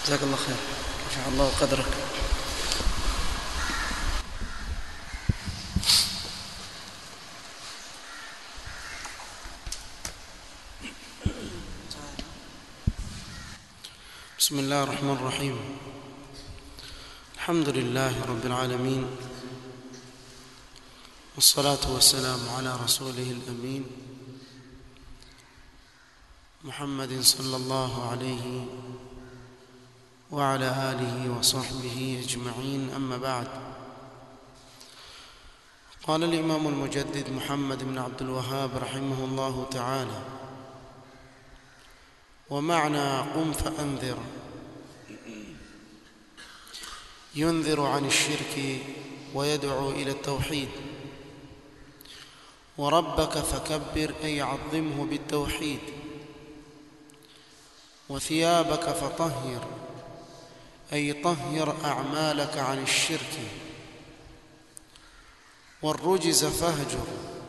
جزاك الله خير رفع الله قدرك بسم الله الرحمن الرحيم الحمد لله رب العالمين والصلاة والسلام على رسوله الأمين محمد صلى الله عليه وعلى آله وصحبه أجمعين أما بعد قال الإمام المجدد محمد بن عبد الوهاب رحمه الله تعالى ومعنى قم فأنذر ينذر عن الشرك ويدعو إلى التوحيد وربك فكبر أي عظمه بالتوحيد وثيابك فطهر أي طهر أعمالك عن الشرك والرجز فاهجر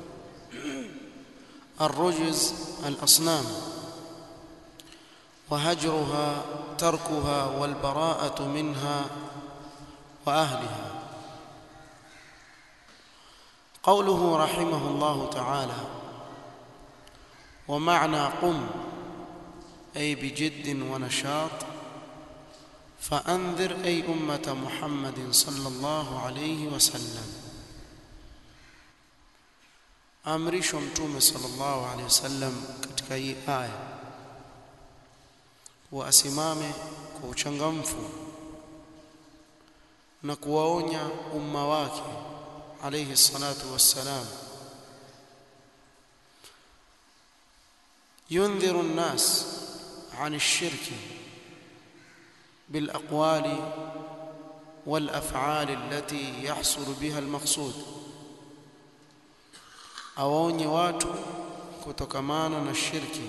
الرجز الأصنام وهجرها تركها والبراءة منها وأهلها قوله رحمه الله تعالى ومعنى قم أي بجد ونشاط فأنذر أي أمة محمد صلى الله عليه وسلم amrishwa mtume sallallahu alaihi wasallam katika hii aya kuwa asimame kwa uchangamfu na kuwaonya umma wake alayhi salatu wassalam yundhiru an-nas 'an ash-shirk bil-aqwali wal-af'ali allati yahsul biha al-maqsud awaonye watu kutokamana na shirki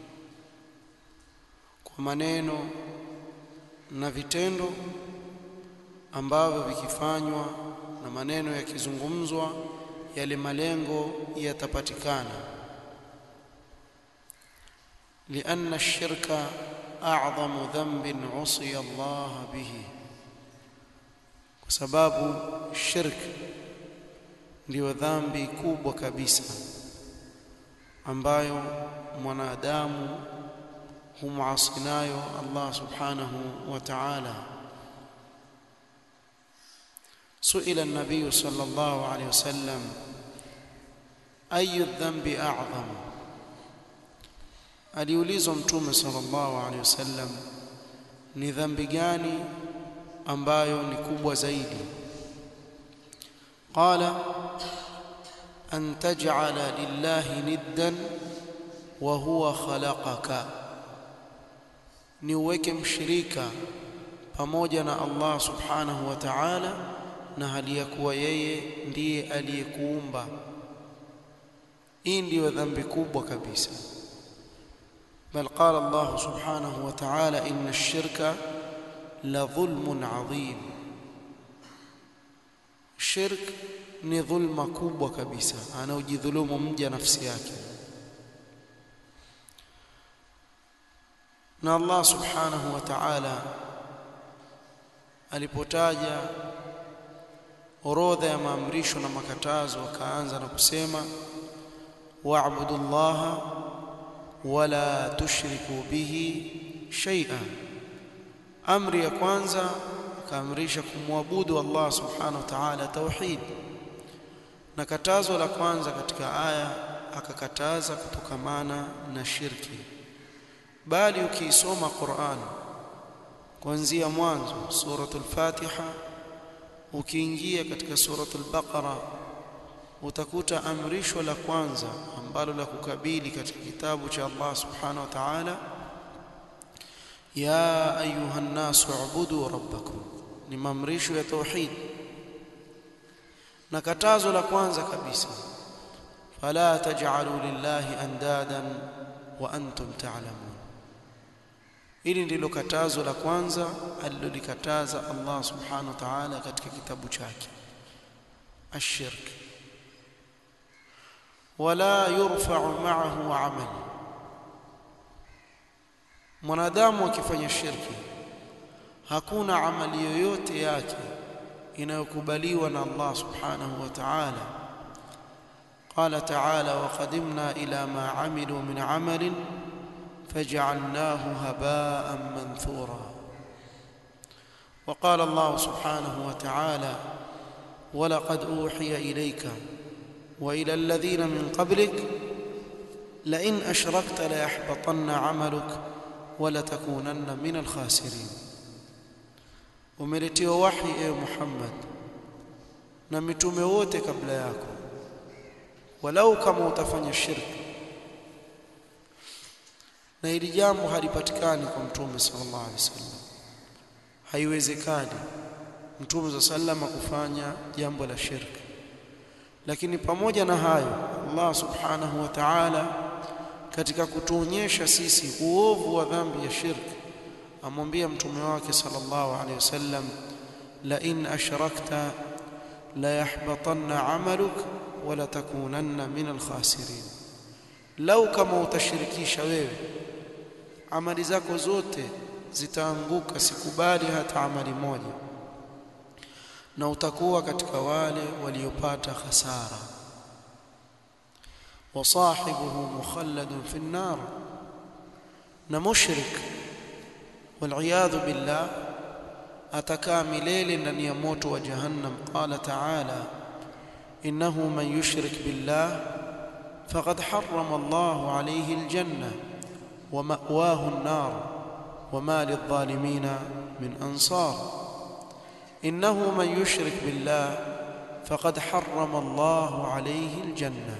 kwa maneno na vitendo ambavyo vikifanywa na maneno yakizungumzwa yale malengo yatapatikana لأن الشرك أعظم ذنب عصي الله به وسباب الشرك ndio dhambi kubwa kabisa ambayo mwanadamu humasi nayo Allah subhanahu wa ta'ala سئل النبي صلى الله عليه وسلم أي الذنب أعظم aliulizwa mtume sallallahu alaihi wasallam ni dhambi gani ambayo ni kubwa zaidi qala an taj'ala lillahi niddan wa huwa khalaqaka ni uweke mshirika pamoja na Allah subhanahu wa ta'ala na hali ya kuwa yeye ndiye aliyekuumba hii ndiyo dhambi kubwa kabisa بل قال الله سبحانه وتعالى إن الشرك لظلم عظيم الشرك ni dhulma kubwa kabisa anaojidhulumu mja nafsi yake na Allah subhanahu wa ta'ala alipotaja orodha ya maamrisho na makatazo akaanza na kusema wa'budu llaha wala tushriku bihi shay'an amri ya kwanza akaamrisha kumwabudu Allah subhanahu wa ta'ala tauhid na katazo la kwanza katika aya akakataza kutokamana na shirki bali ukiisoma Qur'an kuanzia mwanzo suratul Fatiha ukiingia katika suratul Baqara utakuta amrisho la kwanza ambalo la kukabili katika kitabu cha Allah subhanahu wa ta'ala ya ayuha nnasu ubudu rabbakum ni maamrisho ya tauhid na katazo la kwanza kabisa fala taj'alu lillahi andadan wa antum ta'lamun hili ndilo katazo la kwanza alilolikataza Allah subhanahu wa ta'ala katika kitabu chake ashirk wala yurfa'u ma'ahu 'amal mwanadamu akifanya shirki hakuna amali yoyote yake inayokubaliwa na Allah subhanahu wa ta'ala قال تعالى وقدمنا إلى ما عملوا من عمل فجعلناه هباء منثورا وقال الله سبحانه وتعالى ولقد أوحي إليك وإلى الذين من قبلك لئن أشركت ليحبطن عملك ولتكونن من الخاسرين umeletiwa wahi ewe Muhammad na mitume wote kabla yako walau kama utafanya shirki na hili jambo halipatikani kwa mtume sallallahu alaihi wasallam haiwezekani mtume sallallahu kufanya jambo la shirki lakini pamoja na hayo Allah subhanahu wa ta'ala katika kutuonyesha sisi uovu wa dhambi ya shirki amwambia mtume wake sallallahu alaihi wasallam la in ashrakta la yahbatanna amaluk wala takunanna min alkhasirin lau kama utashirikisha wewe amali zako zote zitaanguka sikubali hata amali moja na utakuwa katika wale waliopata hasara wasahibuhu mukhalladun fi an-nar na mushrik والعياذ بالله atakaa milele ndani ya moto wa jahannam qala ta'ala innahu man yushrik billah faqad harrama Allahu alayhi aljanna wa ma'wahu an-nar wa ma lidh-dhalimina min ansar innahu man yushrik billah faqad harrama Allahu alayhi aljanna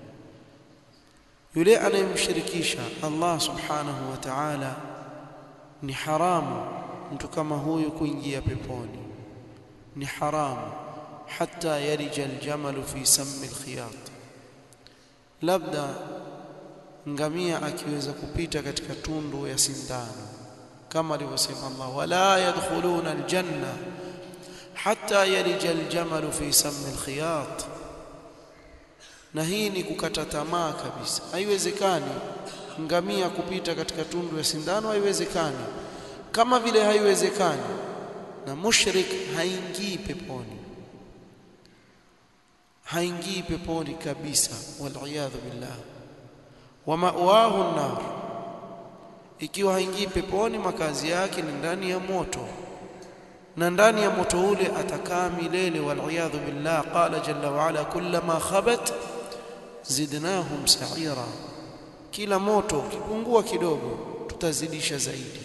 yule anayemshirikisha Allah subhanahu wa ta'ala ni haramu mtu kama huyu kuingia peponi ni haramu hata yarija aljamalu fi sammi alkhiyat labda ngamia akiweza kupita katika tundu ya sindano kama alivyosema Allah wala yadkhuluna aljanna hatta yarija aljamalu fi sammi alkhiyat na hii ni kukata tamaa kabisa haiwezekani ngamia kupita katika tundu ya sindano haiwezekani kama vile haiwezekani na mushrik haingii peponi haingii peponi kabisa waliyadhu billah wa ma'wahu an-nar ikiwa haingii peponi makazi yake ni ndani ya moto na ndani ya moto ule atakaa milele waliyadhu billah qala jalla wa ala kullama khabat zidnahum sa'ira kila moto ukipungua kidogo tutazidisha zaidi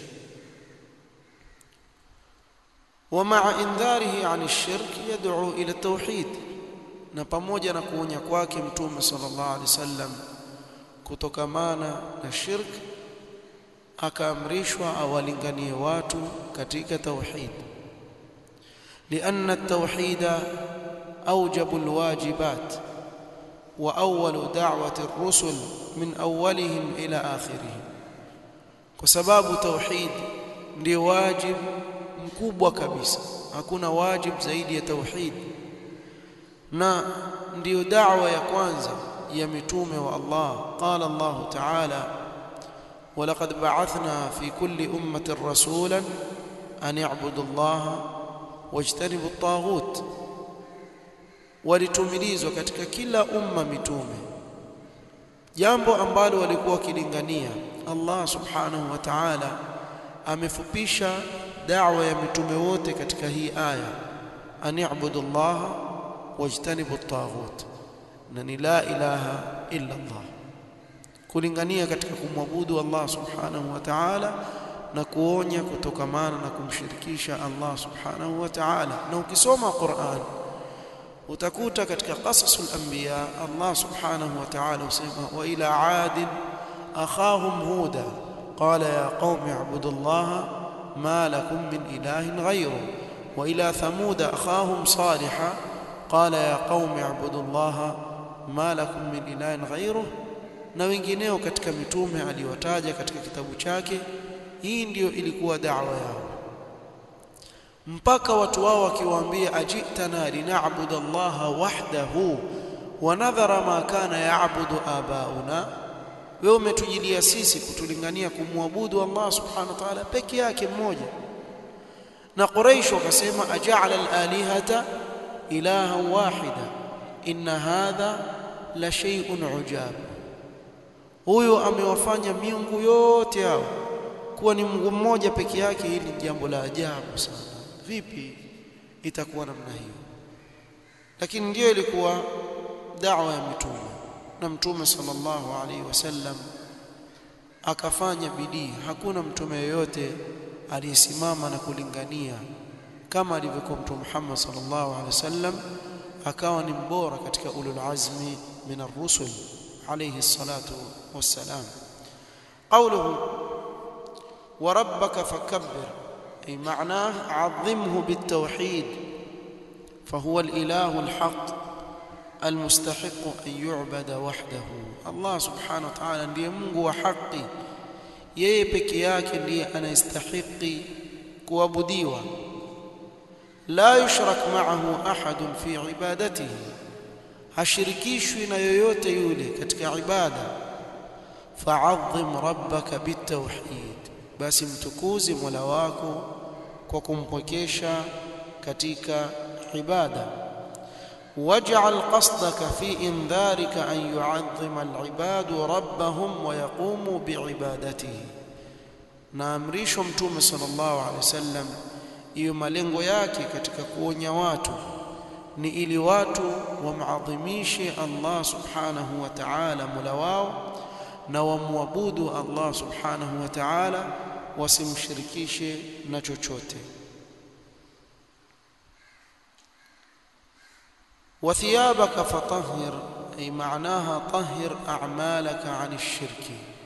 ومع انذاره عن الشرك يدعو الى التوحيد na pamoja na kuonya kwake mtume sallallahu alaihi wasallam kutokamana na shirk akaamrishwa awalinganie watu katika tauhid لأن التوحيد أوجب الواجبات وأول دعوة الرسل من أولهم إلى آخرهم وسباب توحيد ndio wajib mkubwa kabisa hakuna wajib zaidi ya tauhid na ndiyo da'wa ya kwanza ya mitume wa Allah qala Allah ta'ala ولقد بعثنا في كل أمة رسولا أن يعبدوا الله واجتنبوا الطاغوت walitumilizwa katika kila umma mitume jambo ambalo walikuwa wakilingania Allah subhanahu wa ta'ala amefupisha da'wa ya mitume wote katika hii aya ani'budu Allah wajtanibu at-taghut na ni la ilaha illa Allah kulingania katika kumwabudu Allah subhanahu wa ta'ala na kuonya kutokamana na kumshirikisha Allah subhanahu wa ta'ala na ukisoma Qur'an utakuta katika qasasul anbiya Allah subhanahu wa ta'ala usema wa ila ad akhahum huda qala ya qaumi ibudu Allah ma lakum min ilahin ghayru wa ila thamud akhahum salihah qala ya qaumi ibudu Allah ma lakum min ilahin ghayru na wengineo katika mitume aliwataja katika kitabu chake hii ndiyo ilikuwa da'wa yao mpaka watu wao wakiwaambia ajitana lina'budu Allah wahdahu wa nadhara ma kana ya'budu abauna wewe umetujilia sisi kutulingania kumwabudu Allah subhanahu wa ta'ala peke yake mmoja na Quraysh wakasema aja'ala al-alihata ilaha wahida inna hadha la shay'un ujab huyo amewafanya miungu yote hao kuwa ni Mungu mmoja peke yake hili ni jambo la ajabu sana vipi itakuwa namna hiyo lakini ndio ilikuwa da'wa ya mitume na mtume sallallahu alaihi wasallam akafanya bidii hakuna mtume yoyote aliyesimama na kulingania kama alivyokuwa mtume Muhammad sallallahu alaihi wasallam akawa ni mbora katika ulul azmi min ar-rusul alayhi salatu wassalam qawluhu wa rabbaka fakabbir ay ma'nah 'azzimhu bit-tauhid فهو الإله الحق المستحق أن يعبد وحده الله سبحانه وتعالى ndiye Mungu wa haki yeye peke yake ndiye anastahili kuabudiwa la yushrak ma'ahu ahadun fi ibadatihi hashirikishwi na yoyote yule katika ibada fa'azzim rabbaka bitawhid basi mtukuzi mola wako kwa kumpwekesha katika ibada waj'al qasdaka fi indharika an yu'azzima al-ibadu rabbahum wa yaqumu bi'ibadatihi na amrisho mtume sallallahu alaihi wasallam hiyo malengo yake katika kuonya watu ni ili watu wamadhimishe Allah subhanahu wa ta'ala mola wao na wamwabudu Allah subhanahu wa ta'ala wasimshirikishe na chochote وثيابك فطهر أي معناها طهر أعمالك عن الشرك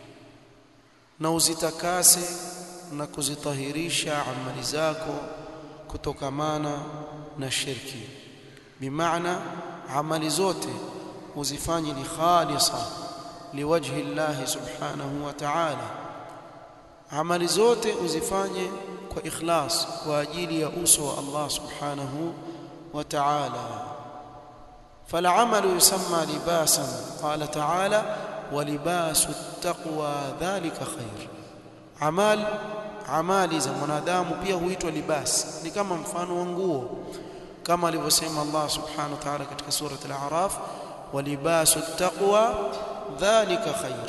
نوزتكاسي na kuzitahirisha amali zako kutokamana na shirki bimaana amali zote uzifanye ni khalisa liwajhi Allah subhanahu wa ta'ala amali zote uzifanye kwa ikhlas kwa ajili ya uso wa Allah subhanahu wa ta'ala فالعمل يسمى لباسا قال تعالى ولباس التقوى ذلك خير amal amali za mwanadamu pia huitwa libas ni kama mfano wa nguo kama alivyosema Allah subhanahu wa ta'ala katika sura al-a'raf walibasu taqwa dhalika khair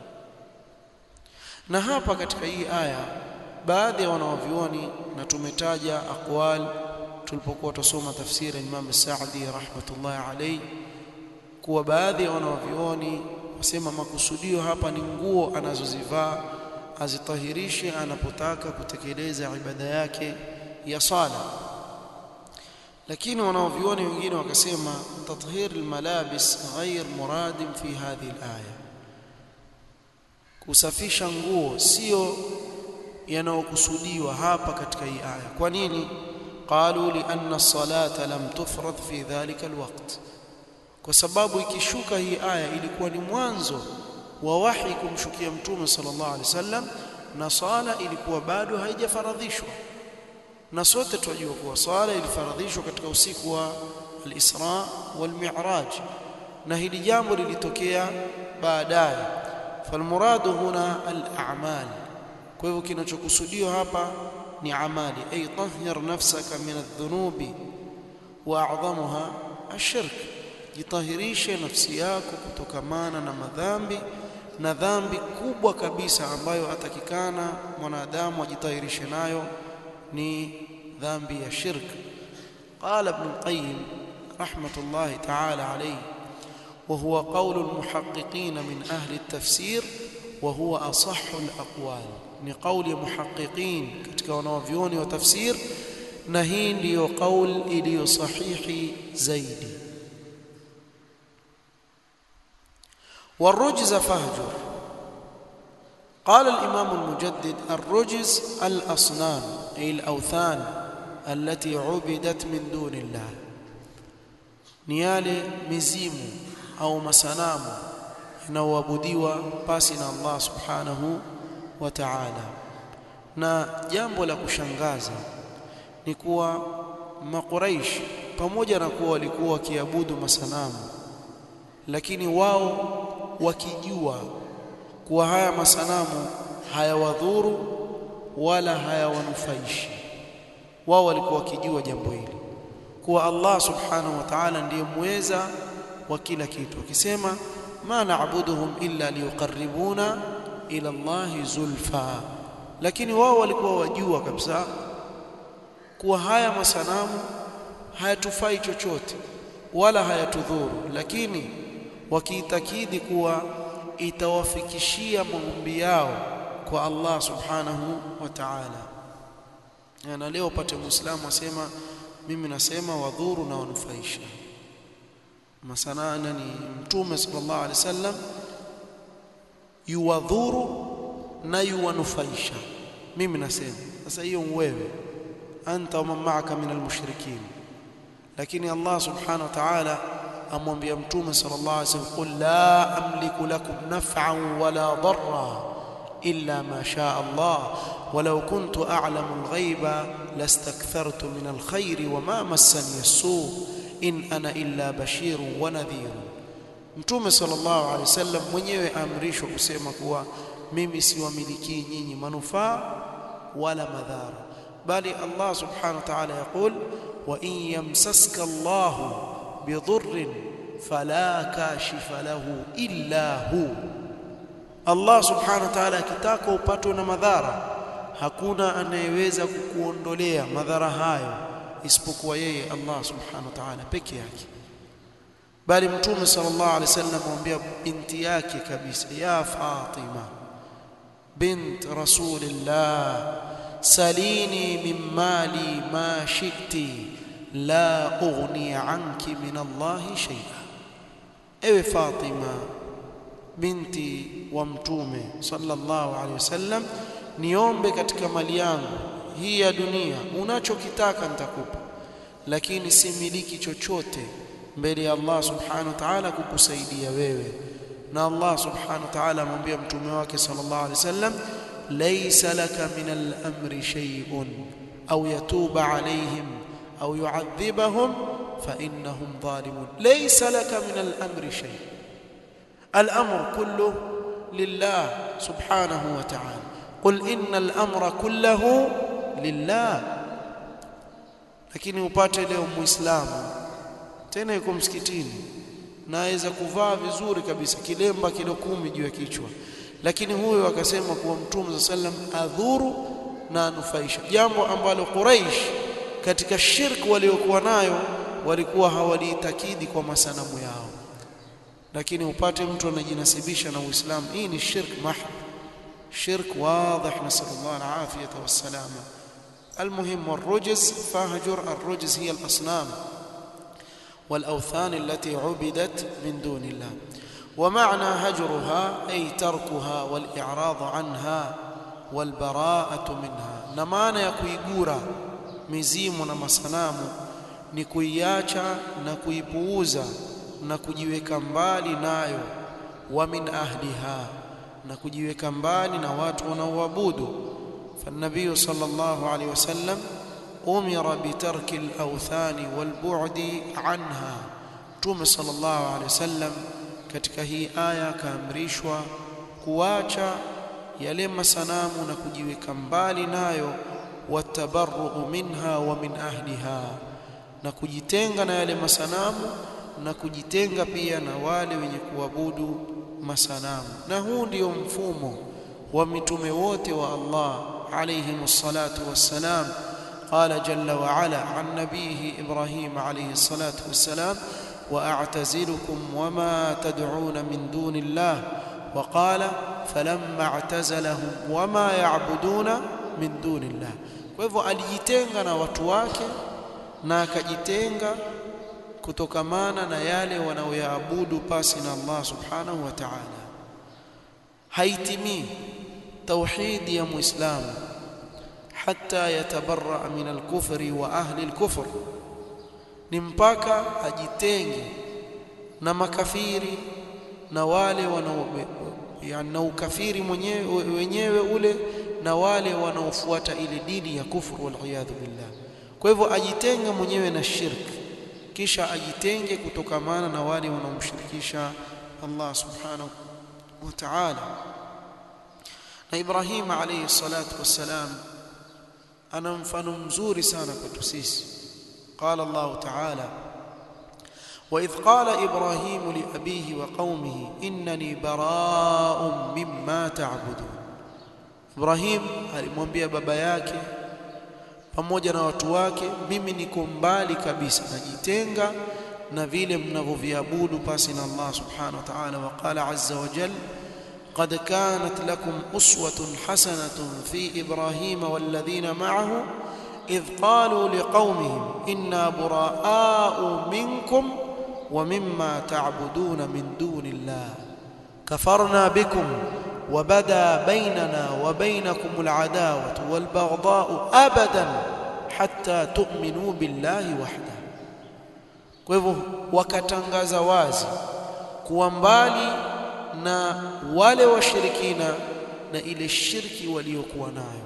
na hapa katika hii aya baadhi ya wanawavyuoni na tumetaja aqwal tulipokuwa tusoma tafsiri ya Imam Sa'di rahmatullahi alayhi kuwa baadhi ya wanawavyuoni wasema makusudio hapa ni nguo anazozivaa azitahirishe anapotaka kutekeleza ibada yake ya sala lakini wanaovioni wengine wakasema tathhir almalabis ghair muradin fi hadhihi alaya kusafisha nguo sio yanayokusudiwa hapa katika hii aya kwa nini qalu li anna as-salata lam tufrad fi dhalika alwaqt kwa sababu ikishuka hii aya ilikuwa ni mwanzo wa wahi kumshukia mtume sallallahu alaihi wasallam na swala ilikuwa bado haijafaradhishwa na sote tunajua kuwa swala ilifaradhishwa katika usiku wa al-Isra wal Mi'raj na hili jambo lilitokea baadaye falmuradu huna al-a'mal kwa hivyo kinachokusudiwa hapa ni amali ay tahhir nafsaka min adh-dhunubi wa a'dhamuha ash-shirk jitahirishe nafsi yako kutokamana na madhambi na dhambi kubwa kabisa ambayo atakikana mwanadamu ajitahirishe nayo ni dhambi ya shirk qala ibn qayyim rahmatullahi ta'ala alayhi وهو قول المحققين من أهل التفسير وهو أصح الأقوال ni قول محققين katika wanavyuoni wa tafsir na hii ndiyo qaul iliyo sahihi zaidi والرجز فاهجر قال الإمام المجدد الرجز الأصنام أي الأوثان التي عبدت من دون الله نيالي مزيم أو مسنام inaoabudiwa pasi na Allah subhanahu wa ta'ala na jambo la kushangaza ni kuwa makuraish pamoja na kuwa walikuwa wakiabudu masanamu lakini wao wakijua kuwa haya masanamu hayawadhuru wala hayawanufaishi wao walikuwa wakijua jambo hili kuwa Allah subhanahu wa ta'ala ndiye muweza wa kila kitu akisema ma na'buduhum illa liyuqarribuna ila Allahi zulfa lakini wao walikuwa wajua kabisa kuwa haya masanamu hayatufai chochote wala hayatudhuru lakini wakiitakidi kuwa itawafikishia maombi yao kwa Allah subhanahu wa ta'ala na leo upate muislamu asema mimi nasema wadhuru na wanufaisha masana nani mtume sallallahu alaihi wasallam yuwadhuru na yuwanufaisha mimi nasema sasa hiyo wewe anta wa ma'aka min almushrikin lakini Allah subhanahu wa ta'ala amwambia mtume sallallahu alaihi wasallam qul la amliku lakum naf'an wala darra illa ma shaa Allah ولو كنت أعلم الغيب لاستكثرت من الخير وما مسني السوء إن أنا إلا بشير ونذير Mtume sallallahu alaihi wasallam mwenyewe aamrishwa kusema kuwa mimi siwamilikii nyinyi manufaa wala madhara bali Allah subhanahu wa ta'ala yaqul wa in yamsaska Allah bidhurrin fala kashifa lahu illa hu Allah subhanahu wa ta'ala akitaka upatwe na madhara hakuna anayeweza kukuondolea madhara hayo isipokuwa yeye Allah subhanahu wa ta'ala peke yake bali mtume sallallahu alaihi wasallam amwambia binti yake kabisa ya Fatima bint rasulillah salini min mali ma shi'ti la ughni anki min Allah shay'a ewe Fatima binti wa mtume sallallahu alaihi wasallam niombe katika mali yangu hii ya dunia unachokitaka nitakupa lakini similiki chochote mbele ya Allah subhanahu wa ta'ala kukusaidia wewe na Allah subhanahu wa ta'ala amwambia mtume wake sallallahu alaihi wasallam laysa laka min al-amri shay'un aw yatuba alaihim aw yu'adhibahum fa innahum zalimun laysa laka min al-amri shay' al-amru kulluhu lillah subhanahu wa ta'ala قل إن الأمر كله لله lakini upate leo muislamu tena yuko msikitini naweza kuvaa vizuri kabisa kilemba kilo kumi juu ya kichwa lakini huyo akasema kuwa mtume sallam adhuru na anufaisha jambo ambalo Quraish katika shirk waliokuwa nayo walikuwa hawaliitakidi kwa masanamu yao lakini upate mtu anajinasibisha na Uislamu hii ni shirk mahd شرك واضح نسأل الله العافية والسلامة المهم والرجز فاهجر الرجز هي الأصنام والأوثان التي عبدت من دون الله ومعنى هجرها أي تركها والإعراض عنها والبراءة منها نمانا يكويقورا mizimu na masanamu ni kuiacha na kuipuuza na kujiweka mbali nayo wa min ahliha na kujiweka mbali na watu wanaoabudu فالنبي صلى الله عليه وسلم أمر بترك الأوثان والبعد عنها توم صلى الله عليه وسلم katika hii aya kaamrishwa kuacha yale masanamu na kujiweka mbali nayo watabarru minha wa min ahliha na kujitenga na yale masanamu na kujitenga pia na wale wenye kuabudu masanamu na huu ndio mfumo wa mitume wote wa Allah alayhi salatu wassalam قال جل وعلا عن نبيه إبراهيم عليه الصلاة والسلام وأعتزلكم وما تدعون من دون الله وقال فلما اعتزلهم وما يعبدون من دون الله kwa hivyo alijitenga na watu wake na akajitenga kutokamana na yale wanaoyaabudu pasi na Allah subhanahu wa ta'ala haitimii tauhidi ya muislamu hatta yatabarra min al-kufri wa ahli al-kufr ni mpaka ajitenge na makafiri na wale wanao yani na ukafiri mwenyewe wenyewe ule na wale wanaofuata ile dini ya kufuru wal iyadhu billah kwa hivyo ajitenge mwenyewe na shirki kisha ajitenge kutokamana na wale wanaomshirikisha Allah subhanahu wa ta'ala na Ibrahim alayhi salatu wassalam ana mfano mzuri sana kwetu sisi qala Allah ta'ala وإذ قال إبراهيم لأبيه وقومه إنني براء مما تعبدون Ibrahim alimwambia baba yake pamoja na watu wake mimi niko mbali kabisa najitenga na vile mnavyoviabudu pasi na Allah subhanahu wa ta'ala wa qala azza wa jalla قد كانت لكم أسوة حسنة في إبراهيم والذين معه إذ قالوا لقومهم إنا براء منكم ومما تعبدون من دون الله كفرنا بكم وبدا بيننا وبينكم العداوة والبغضاء أبدا حتى تؤمنوا بالله وحده kwa hivyo wakatangaza wazi kuwa mbali na wale washirikina na ile shirki waliokuwa nayo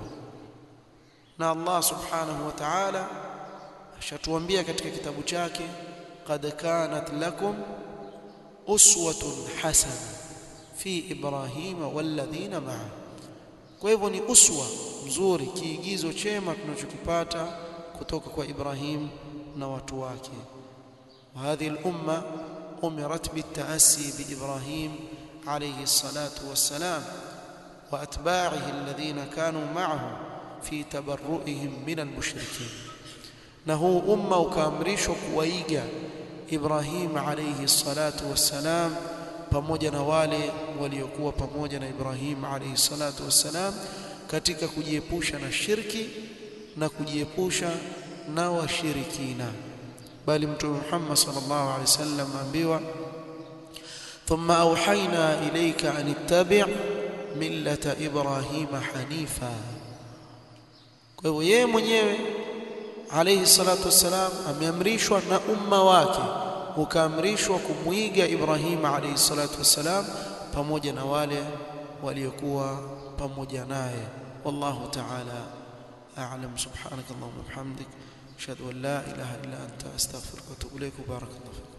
na Allah subhanahu wa ta'ala ashatuambia katika kitabu chake qad kanat lakum uswatun hasana fi ibrahima walladhina ma'a kwa hivyo ni uswa mzuri kiigizo chema tunachokipata kutoka kwa Ibrahim na watu wake وهذه الأمة أمرت بالتأسي بإبراهيم عليه الصلاة والسلام وأتباعه الذين كانوا معه في تبرؤهم من المشركين نهو أمة وكامريش كويجا إبراهيم عليه الصلاة والسلام pamoja na wale waliokuwa pamoja na Ibrahim alayhi salatu wassalam katika kujiepusha na shirki na kujiepusha na washirikina bali mtume Muhammad sallallahu alaihi wasallam ambiwa thumma auhaina ilayka an ittabi' millata ibrahima hanifa kwa hivyo yeye mwenyewe alayhi salatu wassalam ameamrishwa na umma wake ukaamrishwa kumwiga Ibrahim alayhi salatu wassalam pamoja na wale waliokuwa pamoja naye wallahu ta'ala a'lam subhanakallahumma wa bihamdik ashhadu an la ilaha illa anta astaghfiruka wa atubu ilayk barakallahu